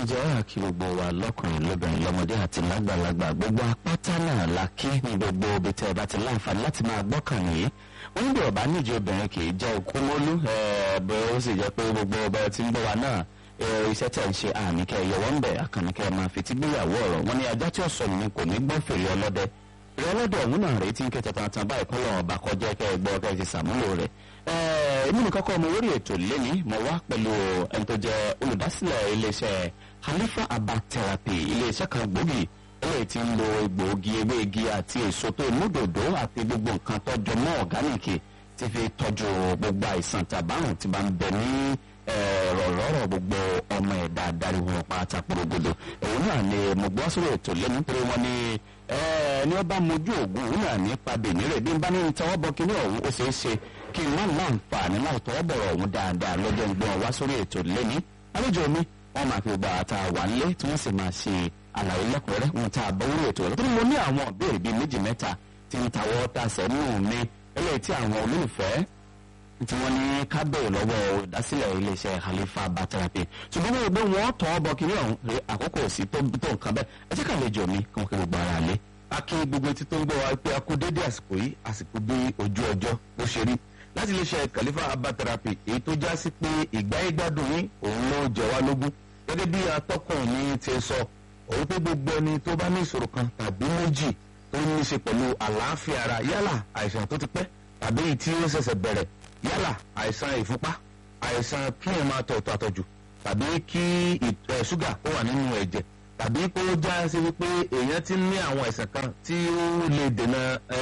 jẹ́ àkí gbogbo wa lọ́kùnrin lóbìnrin lọ́mọdé àti lágbàlagbà gbogbo apáta náà la kí ní gbogbo ibi tẹ́ ẹ bá ti láǹfààní láti máa gbọ́kàn nìyí wọ́n ní bí ọ̀bá níjì obìnrin kì í jẹ́ okú mólú bẹ́ẹ̀ ó sì jẹ́ pé gbogbo ọba tí ń bọ̀ wá náà iṣẹ́ tẹ̀ ń ṣe àmì kẹ́ yọwọ́ ń bẹ̀ àkànní kẹ́ máa fi tí gbéyàwó ọ̀rọ̀ wọn ni ajá tí ó sọ nìyẹn kò ní gbọ́ fèrè ọlọ́dẹ fèrè ọlọ́dẹ ọ̀hún náà rèé tí ń kẹta tantan báyìí kọ́lọ́ ọba kọjá kẹ́ ẹ gbọ́ kẹ́ ẹ ti sàmúlò rẹ̀ èmi nìkan kọ́ mo lórí ètò lẹ́ni mo wá pẹ̀lú ẹni tó jẹ́ olùdásílẹ̀ iléeṣẹ́ Halifa Herbal Therapy iléeṣẹ́ kan gbòógì eléyìí tí ń lo egbòogi ewé igi àti èso tó múdòdó àti gbogbo nǹkan tó jọ mọ́ ọ̀gáníìkì ti fi tọ́jú gbogbo àìsàn tàbárùn tí bá ń bẹ ní rọ̀rọ̀rọ̀ gbogbo ọmọ ẹ̀dá adaríwò pátá porogodo òun náà ni mo gbọ́ sórí ètò lẹ́nu pé wọ́n ní ní ó bá mojú ògùn òun náà nípa bèmírè bí n bá ní tọwọ́ bọ kíní ọ̀hún ó ṣeé ṣe kí n má láǹfààní láì tọwọ́ bọ̀rọ̀ ọ̀hún dáadáa lọ́jọ́ ń gbọ́n wá sórí ètò lẹ́ni àlejò mi wọ́n máa fi gbà tá a wà nílé tí wọ́n sì máa ṣe àlàyé lẹ́kùnrẹ́rẹ́ wọn tá a bọ́ orí ètò rẹ̀ tó ní mo ní àwọn ìbéèrè bíi méjì mẹ́ta tí ń tawọ́ tasẹ̀ nù mí eléyìí tí àwọn olólùfẹ́ tí wọ́n ní ká bẹ̀rẹ̀ lọ́wọ́ olùdásílẹ̀ iléeṣẹ́ Halifa Herbal Therapy ṣùgbọ́n wọ́n gbé wọn tọ́ bọ kiri ọ̀hún rẹ àkókò sí tó tó nǹkan bẹ́ẹ̀ ẹ jẹ́ ká lè jọ mi kí wọ́n kí gbogbo ara lé. a kí gbogbo etí tó ń gbọ́ wa pé a kú dédé àsìkò yìí àsìkò bí ojú ọjọ́ ló ṣe rí láti iléeṣẹ́ Halifa Herbal Therapy èyí tó já sí pé ìgbáyégbádùn yín òun ló jẹ wá lógún gẹ́gẹ́ bí atọ́kùn mi ti sọ òun pé gbogbo ẹni tó bá ní ìṣòro kan tàbí méjì tó ní í ṣe pẹ̀lú àlàáfíà ara yálà àìsàn tó ti pẹ́ tàbí èyí tí ó ṣẹ̀ṣẹ̀ bẹ̀rẹ̀ yálà àìsàn ìfúnpá àìsàn kí ẹ máa tọ̀ àtọ̀jù tàbí kí ṣúgà ó wà nínú ẹ̀jẹ̀ tàbí kó já sí wípé èèyàn ti ní àwọn àìsàn kan tí ó lè dènà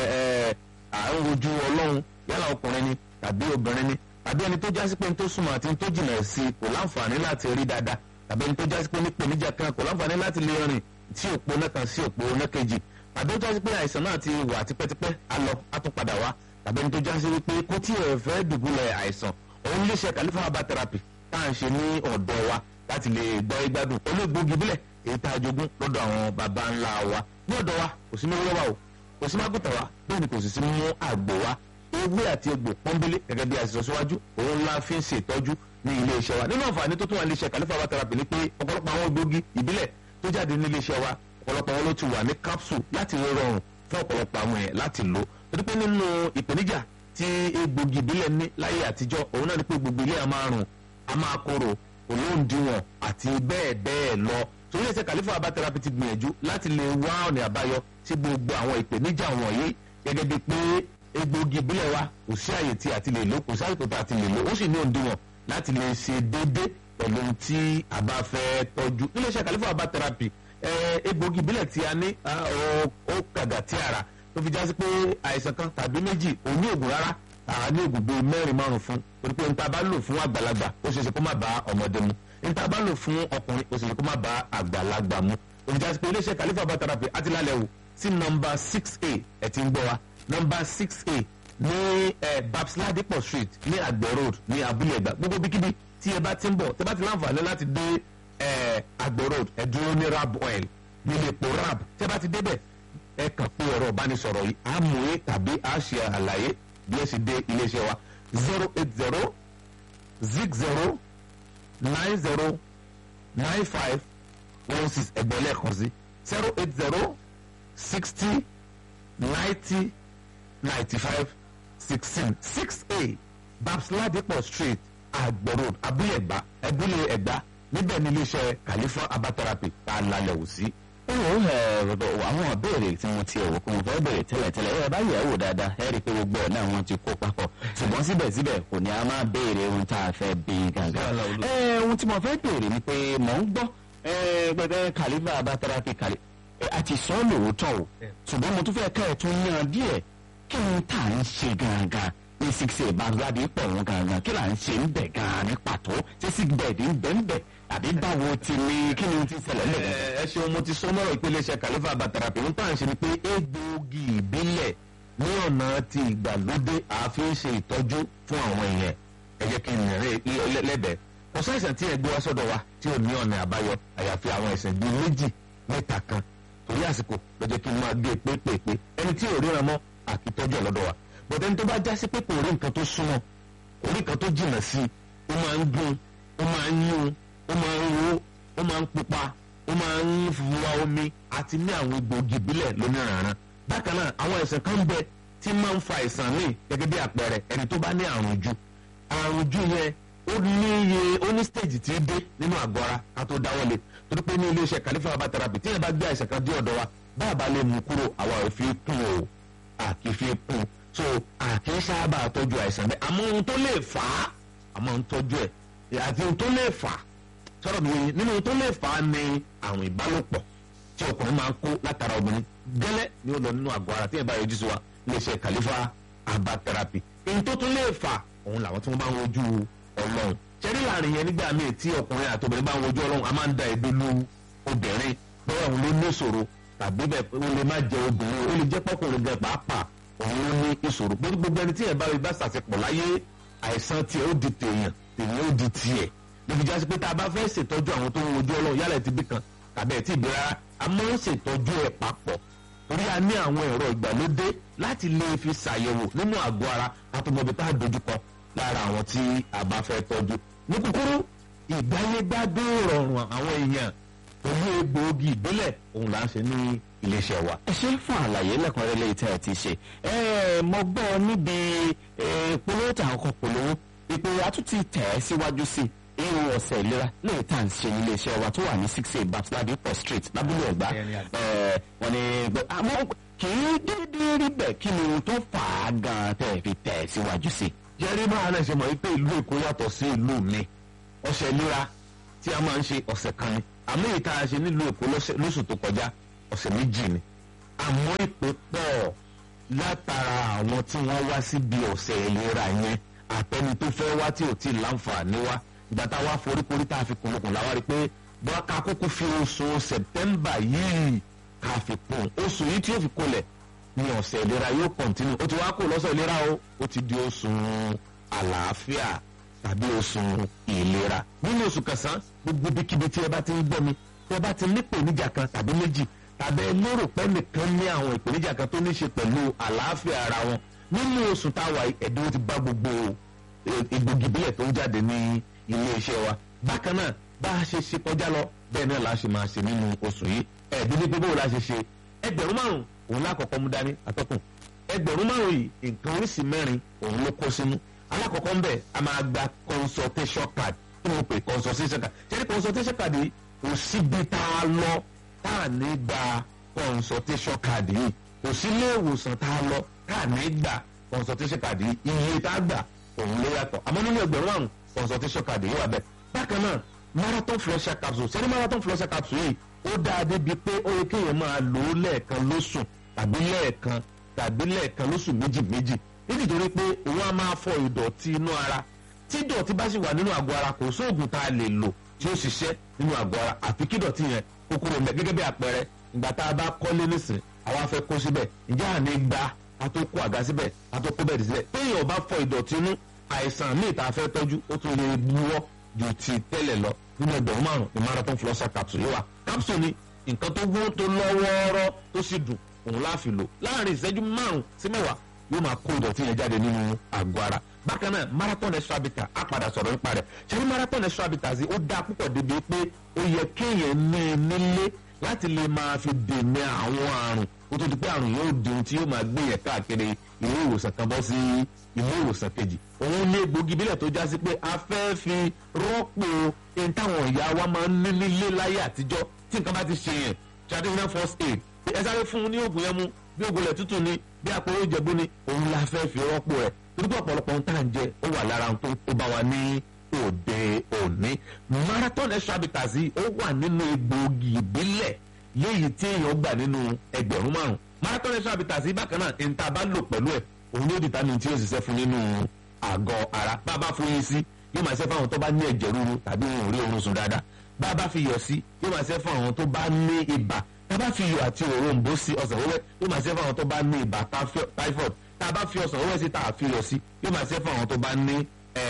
àrùn ojú ọlọ́run yálà ọkùnrin ni tàbí obìnrin ni tàbí ẹni tó já sí pé ní tó súnmọ́ àti ní tó jìnnà sí kò láǹfààní láti rí dáadáa tàbí ẹni tó já sí pé ní pèníjà kan kò láǹfààní láti lè rìn sí òpó náà kan sí òpó náà kejì tàbí ó já sí pé àìsàn náà ti wà tipẹ́tipẹ́ á lọ á tún padà wá tàbí ẹni tó já sí wípé kó tí ẹ fẹ́ dùbúlẹ̀ àìsàn òun lè ṣe Halifa Herbal Therapy tá à ń ṣe ní ọ̀dọ̀ wa láti lè gbọ́ ìgbádùn olóògbógi bílẹ̀ èyí tá a jogún lọ́dọ̀ àwọn baba ńlá wa ní ọ̀dọ̀ wa kò sí mẹ́wúrẹ́ wa o kò sí mágùtà wa bẹ́ẹ̀ ni kò sì sí mú àgbò wa ewé àti egbò pọ́nbélé gẹ́gẹ́ bí a ti sọ síwájú òun la fi ń ṣe ìtọ́jú ní ilé iṣẹ́ wa nínú àǹfààní tó tún wà ní iṣẹ́ Halifa Herbal Therapy ni pé ọ̀pọ̀lọpọ̀ àwọn egbògi ìbílẹ̀ tó jáde ní ilé iṣẹ́ wa ọ̀pọ̀lọpọ̀ wọn ló ti wà ní capsule láti rọrùn fún ọ̀pọ̀lọpọ̀ àwọn èèyàn láti lò torí pé nínú ìpèníjà tí egbògi ìbílẹ̀ ní láyé àtijọ́ òun náà ni pé gbogbo ilé a máa rùn a máa korò olóńdìwọ̀n àti bẹ́ẹ̀ bẹ́ẹ̀ lọ torí ẹsẹ̀ Halifa Herbal Therapy ti gbìyànjú láti lè wá ọ̀nà àbáyọ sí gbogbo àwọn ìpèníjà wọ̀nyí gẹ́gẹ́ bíi pé egbògi ìbílẹ̀ wa kò sí àyè tí a ti lè lò kò sí àyè tó a ti lè lò ó sì ní òǹdíwọ̀n láti lè ṣe déédéé pẹ̀lú tí a bá fẹ́ tọ́jú iléeṣẹ́ Halifa Herbal Therapy egbògi ìbílẹ̀ tí a ní ó kàgà tí ara tó fi jásí pé àìsàn kan tàbí méjì òun ní ògùn rárá àá ní ògùn bíi mẹ́rin márùn fún torí pé níta bá lò fún àgbàlagbà ó ṣeéṣe kó má bá ọmọdé mu níta bá lò fún ọkùnrin ó ṣeéṣe kó má bá àgbàlagbà mu òun jásí pé iléeṣẹ́ Halifa Herbal Therapy àti lálẹ́ wò sí nọmba six a ẹ̀ ti ń gbọ́ wa nọmba six a ní babs ladipo street ní àgbẹ̀ road ní abúlé ẹ̀gbá gbogbo bíkíbi tí ẹ bá ti ń bọ̀ tẹ bá ti láǹfààní láti dé àgbẹ̀ road ẹ dúró ní rab oil nílé epo rab tẹ bá ti débẹ̀ ẹ kàn pé ẹ̀rọ ìbánisọ̀rọ̀ yìí á mú e tàbí á ṣe àlàyé bí ẹ sì dé iléeṣẹ́ wa zero eight zero zig zero nine zero nine five one six ẹgbẹ́ lẹ́ẹ̀kan sí zero eight zero sixty ninety ninety five sixteen six a babs ladipo street àgbẹ̀ road abúlé ẹ̀gbá abúlé ẹ̀gbá níbẹ̀ ní iléeṣẹ́ Halifa Herbal Therapy tá a lálẹ́ wò sí ó rọ̀dọ̀ àwọn ìbéèrè tí mo ti ẹ̀wọ̀ kó mo fẹ́ bèrè tẹ́lẹ̀tẹ́lẹ̀ ẹ bá yẹ̀ ẹ́ wò dáadáa ẹ rí i pé gbogbo ẹ̀ náà wọ́n ti kó papọ̀ ṣùgbọ́n síbẹ̀síbẹ̀ kò ní a máa béèrè ohun tá a fẹ́ bí gàgà. ẹ ohun tí mo fẹ́ béèrè ni pé mò ń gbọ́ gbẹgbẹ Halifa Herbal Therapy kàlí àti sọ lóòótọ́ o ṣùgbọ́n mo tún fẹ́ ká ẹ̀ tún yan díẹ̀ kí ni tá à ń ṣe gangan ní six eight bangladi pọ̀ wọn gangan kí là ń ṣe ń bẹ̀ gan ní pàtó ṣé sick bed ń bẹ̀ ń bẹ̀ àbí báwo ti ní kí ni ti ṣẹlẹ̀ lẹ́yìn. ẹ ṣeun mo ti sọ mọ́rọ̀ ìpele iṣẹ́ Halifa Herbal Therapy ń tàn ṣe ni pé egbòogi ìbílẹ̀ ní ọ̀nà ti ìgbàlódé àfi ń ṣe ìtọ́jú fún àwọn èèyàn ẹ jẹ́ kí n rẹ̀ lẹ́bẹ̀ẹ́ kò sáìsàn tí ẹ gbé wá sọ́dọ̀ wa tí ò ní ọ̀nà àbáyọ àyàfi àwọn ẹ̀sìn bíi méjì mẹ́ta kan torí àsìkò ló jẹ́ kí n máa gbé pépèpé ẹni tí ò ríran mọ́ àkìtọ́jú ẹ̀ lọ́dọ̀ wa bọ̀dẹ́ ní tó bá jásí pé kò rí nǹkan tó súnmọ́ orí nǹkan tó jìnnà sí i ó máa ń gún ó máa ń yún ó máa ń ro ó máa ń ń pupa ó máa ń fuwa omi àti ní àwọn egbòogi ìbílẹ̀ lóníranran bákan náà àwọn àìsàn kan bẹ tí máa ń fa àìsàn míì gẹ́gẹ́ bí àpẹẹrẹ ẹni tó bá ní àrùn ojú àrùn ojú yẹn ó ní iye ó ní stage tí ó dé nínú àgọ́ ara ká tó dáwọ́lé torí pé ní iléeṣẹ́ Khalifa herbal therapy tí yẹn bá gbé àìsàn kan dé ọ̀dọ̀ wa bá a bá lè mú kúrò àwa ò fi kún o à kì í fi kún so à kì í sábà tọ́jú àìsàn bẹ́ẹ̀ àmọ́ ohun tó lè fà á àmọ́ ń tọ́jú ẹ̀ àti ohun tó lè fà á sọ̀rọ̀ mi yìí nínú ohun tó lè fà á ní àrùn ìbálòpọ̀ tí ọkùnrin máa ń kó látara obìnrin gẹ́lẹ́ ni ó lọ nínú àgọ́ ara tí yẹn bá yọjú sí wa iléeṣẹ́ Khalifa herbal therapy èyí tó tún lè fà òun làwọn tí wọ́n bá ń wojú ọlọ́run ṣẹ́rí láàrin yẹn nígbà míì tí ọkùnrin àti obìnrin bá ń wojú ọlọ́run a máa ń da èdè lu obìnrin bẹ́ẹ̀ òun ló ní ìṣòro tàbí bẹ́ẹ̀ ó lè má jẹ obìnrin ó lè jẹ́ pọ́kùnrin gan pàápàá òun ló ní ìṣòro pé gbogbo ẹni tí ẹ̀ bá rí bá ṣàṣepọ̀ láyé àìsàn tiẹ̀ ó di tèèyàn tèèyàn ó di tiẹ̀ lóbi jásí pé tá a bá fẹ́ ṣètọ́jú àwọn tó ń wojú ọlọ́run yálà ti bí kan tàbí ẹ̀ tí ì bí rárá a máa ń ṣètọ́jú ẹ̀ papọ̀ torí a ní àwọn ẹ̀rọ ìgbàlódé láti lè fi ṣàyẹ̀wò nínú àgọ́ ara àtọmọbi tá a dojúkọ lára àwọn tí a bá fẹ́ tọ́jú. ní kúkúrú ìgbáyégbádùn rọrùn àwọn èèyàn pẹ̀lú egbòogi ìbílẹ̀ òun là ń ṣe ní iléeṣẹ́ wa. ẹ ṣe fún àlàyé lẹ́kùnrẹ́rẹ́ lẹ́yìn tí ẹ ti ṣe ẹ mo gbọ́ níbi polówó tí àwọn kan polówó ìpè àtúntì tẹ̀ ẹ́ síwájú sí irú ọ̀sẹ̀ ìlera lẹ́yìn tá à ń ṣe ní iléeṣẹ́ wa tó wà ní six eight babs ladipo street lábúlé ẹ̀gbá wọ́n ní àmọ́ kì í déédéé rí bẹ́ẹ̀ kí ni ohun tó fà á gan-an tẹ̀ fi tẹ̀ ẹ́ síwájú sí. jẹ́rí máa náà ṣe mọ̀ wípé ìlú èkó yàtọ̀ sí ìlú mi ọ̀sẹ̀ ìlera tí a máa ń ṣe ọ̀sẹ̀ kan ni àmọ́ èyí tá a ṣe nílùú èkó lóṣù tó kọjá ọ̀sẹ̀ méjì ni àmọ́ ìpè pọ̀ látara àwọn tí wọ́n wá síbi ọ̀sẹ̀ ìlera yẹn àtẹni tó fẹ́ wá tí ò tí ì láǹfààní wá ìgbà tá a wá foríkorí tá a fi kùnlùkùn láwa rí i pé bọ́n ká kúkú fi oṣù sẹ̀tẹ́mbà yìí ká fi kún oṣù yìí tí ó fi kolẹ̀ ní ọ̀sẹ̀ ìlera yóò kọ̀ntínú ó ti wá kó lọ́sọ̀ ìlera o ó ti di oṣù àlàáfíà tàbí oṣù ìlera nínú oṣù kẹsàn-án gbogbo bíkíbi tí ẹ bá ti ń gbọ́ mi tí ẹ bá ti ní ìpèníjà kan tàbí méjì tàbí ẹ lérò pé nìkan ní àwọn ìpèníjà kan tó ní ṣe pẹ̀lú àlàáfíà ara wọn nínú oṣù táwa ẹ̀dínwó ti bá gbogbo egbògi ìbílẹ̀ tó ń jáde ní ilé iṣẹ́ wa bákan náà bá a ṣe ṣe kọjá lọ bẹ́ẹ̀ náà la ṣe máa ṣe nínú oṣù yìí ẹ̀ẹ́dín ní gbogbo la ṣe ṣe ẹgbẹ̀rún márùn òun lákọ̀ọ́kọ́ mú dání atọ́kùn ẹgbẹ̀rún márùn yìí nǹkan oríṣi mẹ́rin òun ló kó sínú alákọ̀ọ́kọ́ ń bẹ̀ a máa gba consultation card kí wọ́n pè consultation card ṣé ní consultation card yìí kò síbi tá a lọ tá a ní gba consultation card yìí kò sí ilé ìwòsàn tá a lọ tá a ní gba consultation card yìí iye tá a gbà òun ló yàtọ̀ àmọ́ nínú ẹgbẹ̀rún márùn consultation card yìí wà bẹ́ẹ̀ bákan náà marathon flusher capsule ṣé ní marathon flusher capsule yìí ó dáa débi pé ó yẹ kéèyàn máa lò ó lẹ́ẹ̀kan lóṣù tàbí lẹ́ẹ̀kan tàbí lẹ́ẹ̀kan lóṣù méjì méjì nítorí pé òun á máa fọ ìdọ̀tí inú ara tí ìdọ̀tí bá sì wà nínú àgọ́ ara kò sóògùn tá a lè lò tí ó ṣiṣẹ́ nínú àgọ́ ara àfi kí ìdọ̀tí yẹn kó kúrò mẹ́ gẹ́gẹ́ bí àpẹẹrẹ ìgbà tá a bá kọ́lé nísìn àwa fẹ́ kó síbẹ̀ ìjà àní gba a tó kó àga síbẹ̀ a tó kó bẹ́ẹ̀dì síbẹ̀ téèyàn bá fọ ìdọ̀tí inú àìsàn míì tá a fẹ́ tọ́jú ó tún lè buwọ́ ju ti tẹ́lẹ̀ lọ nínú ẹgbẹ̀rún márùn ní marathon flosser capsule yìí wà capsule ni nǹkan tó wọ́n tó lọ́wọ́ọ́rọ́ tó sì dùn òun láàfin lò láàrin ìṣẹ́jú márùn sí mẹ́wàá yóò máa kó ìdọ̀tí yẹn jáde nínú àgọ́ ara bákan náà marathon extra bitter á padà sọ̀rọ̀ nípa rẹ̀ ṣẹ́ni marathon extra bitter sí ó dáa púpọ̀ débi pé ó yẹ kéèyàn ní i nílé láti lè máa fi dènà àwọn àrùn kó tó di pé àrùn yóò di ohun tí yóò máa gbé yẹn káàkiri ilé ìwòsàn kan bọ́ sí ilé ìwòsàn kejì òun ní egbògi bílẹ̀ tó já sí pé a fẹ́ fi rọ́pò ẹni táwọn ìyá wa máa ń ní nílé láyé àtijọ́ tí nǹkan bá ti ṣe yẹn traditional first aid ẹ sáré fún un ní oògùn yẹn mú bí oògùn rẹ̀ tútù ni bí àpòrò ìjẹ̀bú ni òun la fẹ́ fi rọ́pò rẹ̀ torí pé ọ̀pọ̀lọpọ̀ ohun tá à ń jẹ ó wà lára ohun tó bá wa ní òde òní marathon extra bitters yìí ó wà nínú egbòogi ìbílẹ̀ léyìí tí èèyàn gbà nínú ẹgbẹ̀rún márùn marathon extra bitters yìí bákan náà ní ta bá lò pẹ̀lú ẹ̀ òun yóò determine tí yóò ṣiṣẹ́ fún nínú àgọ́ ara bá a bá fún yín sí yóò máa ṣe fún àwọn tó bá ní ẹ̀jẹ̀ ríru tàbí wọn ò rí oorun sùn dáadáa bá a bá fi yọ̀ sí yóò máa ṣe fún àwọn tó bá ní ibà tá a bá fi iyọ̀ àti òrombó sí ọsàn wẹ́wẹ́ yóò máa ṣe fún àwọn tó bá ní ibà typhoid tá a bá fi ọsàn wẹ́wẹ́ sí tá a fi iyọ̀ sí yóò máa ṣe fún àwọn tó bá ní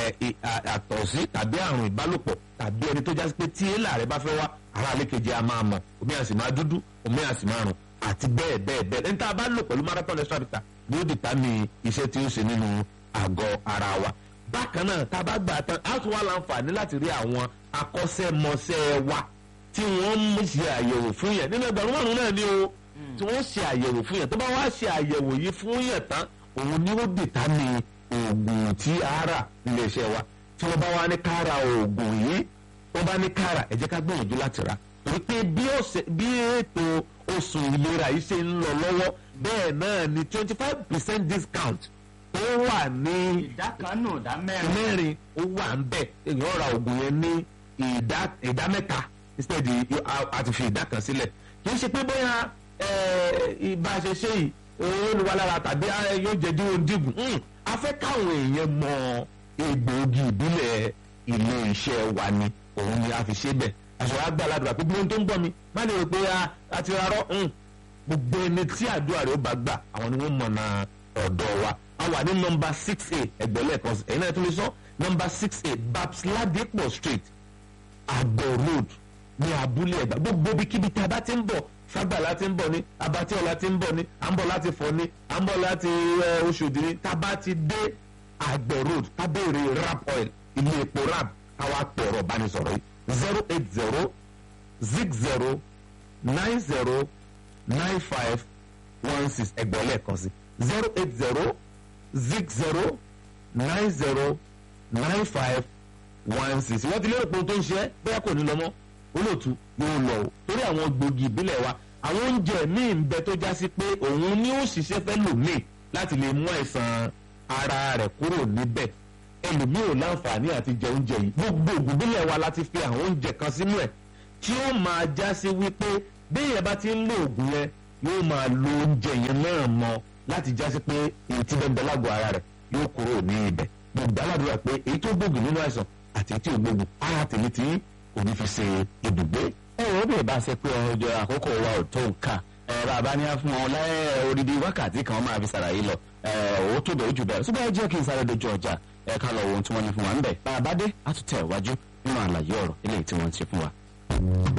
àtọ̀sí tàbí àrùn ìbálòpọ̀ tàbí ẹni tó já sí pé tí èèlà rẹ bá fẹ́ wá ara àlékejì a máa mọ̀ omi àsì máa dúdú omi àsì máa rùn àti bẹ́ẹ̀ bẹ́ẹ̀ bẹ́ẹ̀ ẹni tá a bá lò pẹ̀lú marathon extra bitter ni ó dìtámì iṣẹ́ tí ó ṣe nínú àgọ́ ara wa bákan náà tá a bá gbà tán á tún wá láǹfààní láti rí àwọn akọ́ṣẹ́mọṣẹ́ wa tí wọ́n mú ṣe àyẹ̀wò fún yẹn nínú ẹgbẹ̀rún márùn-ún náà ni o tí wọ́n ṣe àyẹ̀wò fún yẹn tó bá wá ṣe àyẹ̀wò yìí fún yẹn tán òun ni ó dìtámì oògùn tí a rà níléeṣẹ́ wa tí wọ́n bá wá ní ká ra oògùn yìí wọ́n bá ní ká rà ẹ jẹ́ ká gbìyànjú láti rà torí pé bí ọ̀sẹ̀ bí ètò oṣù ìlera yìí ṣe ń lọ lọ́wọ́ bẹ́ẹ̀ náà ni twenty five percent discount ó wà ní ìdá kan nù ìdá mẹ́rin. mẹ́rin ó wà ń bẹ̀ èèyàn ra oògùn yẹn ní ìdá ìdá mẹ́ta instead àti fi ìdá kan sílẹ̀ kì í ṣe pé bóyá ìbá ṣe ṣe yìí owó ni wà lára tàbí yóò jẹ́ díwọ̀n dígùn a fẹ́ káwọn èèyàn mọ egbòogi ìbílẹ̀ ilé iṣẹ́ wa ni òun ni a fi ṣe bẹ̀ àṣọ wa gbà ládùúgbà pé gbóhùn tó ń gbọ́ mi má lè rò pé a ti rárọ́ gbogbo ẹni tí àdúrà rẹ̀ ó bá gbà àwọn ni wọ́n mọ̀nà ọ̀dọ̀ wa a wà ní nọmba six eight ẹgbẹ̀lẹ́ kan ẹ̀yin náà tún lè sọ nọmba six eight babs ladipo street àgbọ̀ road ní abúlé ẹ̀gbá gbogbo ibikíbi tí a bá ti ń bọ̀ fagbala ti ń bọ̀ ní abatíọ̀la ti ń bọ̀ ní à ń bọ̀ láti fọ̀ ní à ń bọ̀ láti oṣòdì ní tá a bá ti dé àgbọ̀ road ká béèrè rap oil ilé epo rap káwá pọ̀rọ̀ bánisọ̀rọ̀ yìí zero eight zero zig zero nine zero nine five one six ẹgbẹ̀lẹ́ kan sí zero eight zero zig zero nine zero nine five one six wọ́n ti lérò pé ohun tó ń ṣe é bóyá kò ní lọ mọ́ olóòtú yóò lọ o torí àwọn gbòógì ìbílẹ̀ wa àwọn oúnjẹ míì ń bẹ tó já sí pé òun ni ó ṣiṣẹ́ fẹ́ lòmíì láti lè mú àìsàn ara rẹ̀ kúrò níbẹ̀ ẹlòmíì ò láǹfààní àti jẹ oúnjẹ yìí gbogbo ìbílẹ̀ wa láti fi àwọn oúnjẹ kan sínú ẹ̀ tí ó máa já sí wípé béèyàn bá ti ń lo oògùn yẹn yóò máa lo oúnjẹ yẹn náà mọ́ láti já sí pé èyí tí bẹ́ẹ̀ bẹ́ẹ̀ lágọ̀ọ́ ara rẹ̀ yóò kúrò ní ibẹ̀ gbogbo aládùúrà pé èyí tó gbógun nínú àìsàn àti èyí tí ò gbógun ara tèmi tí kò ní fi ṣe ibùgbé. ẹ ò bí ìbá ṣe pé ọjọ́ àkókò wa ò tó nǹkan ẹ bàbá ní á fún wọn láyé odidi wákàtí kan máa fi ṣàlàyé lọ ẹ ò tó bẹ̀rẹ̀ jù bẹ̀rẹ̀ ṣùgbọ́n ẹ jẹ́ kí n sáré dojú ọjà ẹ ká lọ wo ohun tí wọ́n ní fún wa ń bẹ̀ bàbá dé á tún tẹ̀ wájú nínú àlàyé ọ̀rọ̀ eléyìí tí wọ́n ti fún wa.